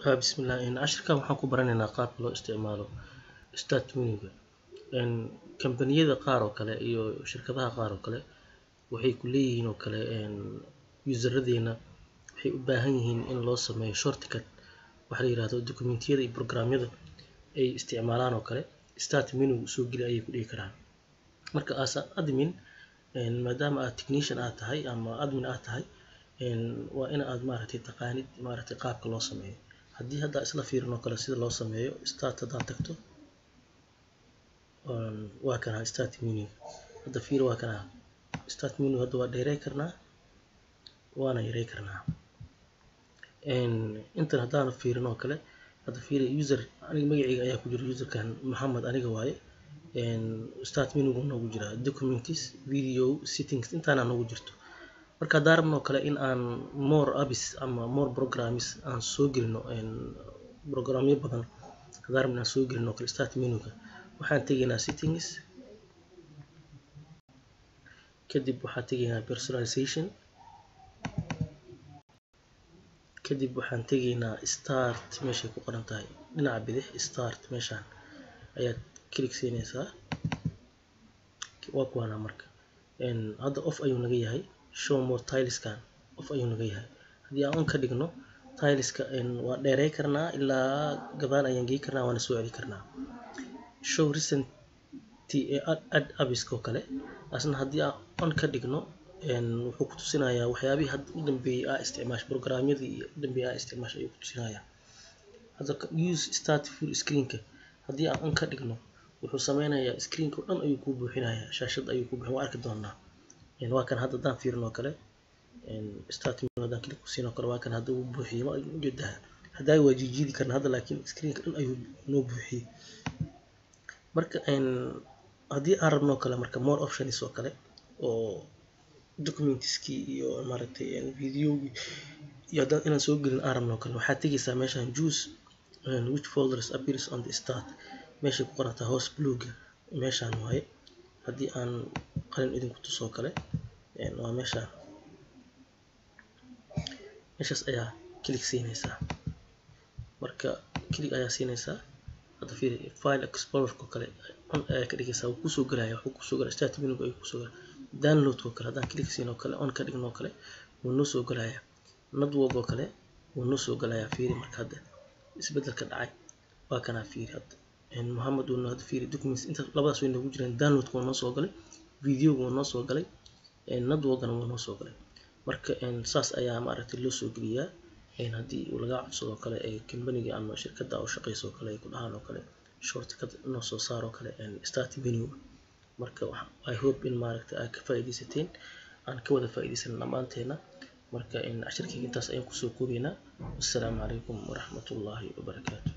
haa bismillah cashirkan waxaan ku baranaynaa qaabka loo isticmaalo start menuga kambaniyada qaar oo kale iyo shirkadaha qaar oo kale waxay ku leeyihiin oo kale useradeena waxay u baahan yihiin in loo sameeyo shortcut waxa la yiraahdo dokumentiyada iyo programyada ay isticmaalaan oo kale start menuga soo geli ayay ku dhihi karaan marka as admin maadaama aad technician aad tahay ama admin aad tahay waa in aad maaragtay taqaanid maaragtay qaabka loo sameeyo haddii hadda isla fiirin oo kale sida loo sameeyo start haddaad tagto waa kana start menu hadda fiir waa kana start menu hadda waa dheerey karnaa waana yarey karnaa intan haddaanu fiirin oo kale hadda fiiri user aniga magacayga ayaa ku jira userkan maxamed aniga waaye start menuga noogu jiraa documents video settings intaana noogu jirto marka haddaan rabno oo kale in aan more apps ama more programs aan soo gelino programyo badan haddaan rabno aan soo gelino oo kale start menuga waxaan tegaynaa settings kadib waxaan tegaynaa personalization kadib waxaan tegaynaa start meeshay ku qoran tahay dhinaca bidix start meeshaan ayaad click siinaysaa waa kuwaana marka hadda off ayuu naga yahay show more tileskan off ayuu naga yahay haddii aan on ka dhigno tileska waa dheerey karnaa ilaa gadaal ayaan gey karnaa waana soo celi karnaa show recent add abiska oo kale asna haddii aan on ka dhigno wuxuu ku tusinayaa waxyaabihii hadda u dambeeyey aa isticmaash programyadii u dambeeyey aa isticmaash ayuu ku tusinayaa hadda use start full screenka haddii aan on ka dhigno wuxuu sameynayaa screenka oo dhan ayuu kuu buuxinayaa shaashad ayuu ku buuxin waa arki doonaa waa kan hadda haddaan fiirin oo kale start menu haddaan click ku siin oo kale waa kan hadda uu buuxiyey ma ujeedaa haddaa waa jiijiidi karna hadda laakiin screenka dhan ayuu noo buuxiyey marka haddii aan rabno kale marka more options oo kale oo documentskii iyo maaragtay videogii iyo haddaan inaan soo gelin aan rabno kale waxaad tegaysaa meeshaan juice which folders appears on the start meeshay ku qorantaa hoos bluega meeshaan waaye haddii aan qalin idinku tusoo kale waa meeshaan meeshaas ayaa click siinaysaa marka click ayaa siinaysaa hadda fiiri file explorerka kale on ayaa ka dhigaysaa wuu kusoo gelaya wuxuu kusoo gelaya start menuga ayuu kusoo gelaya downloadka oo kale haddaan click siin oo kale on ka dhigno oo kale wuu noo soo gelaya network oo kale wuu noo soo gelaya fiiri marka hadda isbedelka dhacay waa kanaa fiiri hadda mohamed wuu hadda fiiri documents inta labadaas way noogu jiraan downloadka wuu noo soo galay videoga wuu noo soo galay networkana wuu noo soo galay marka saas ayaa maaragtay loo soo geliyaa haddii uu laga codsado kale ee kambaniga ama shirkadda oo shaqeyso oo kale ay ku dhahaan oo kale shortcut noo soo saar oo kale start menu marka i hope in maaragtay aad ka faa'iidaysateen aan ka wada faa'iidaysan dhammaanteena marka cashirkayga intaas ayaan kusoo koobaynaa wassalaamu calaykum waraxmatullaahi wabarakaatu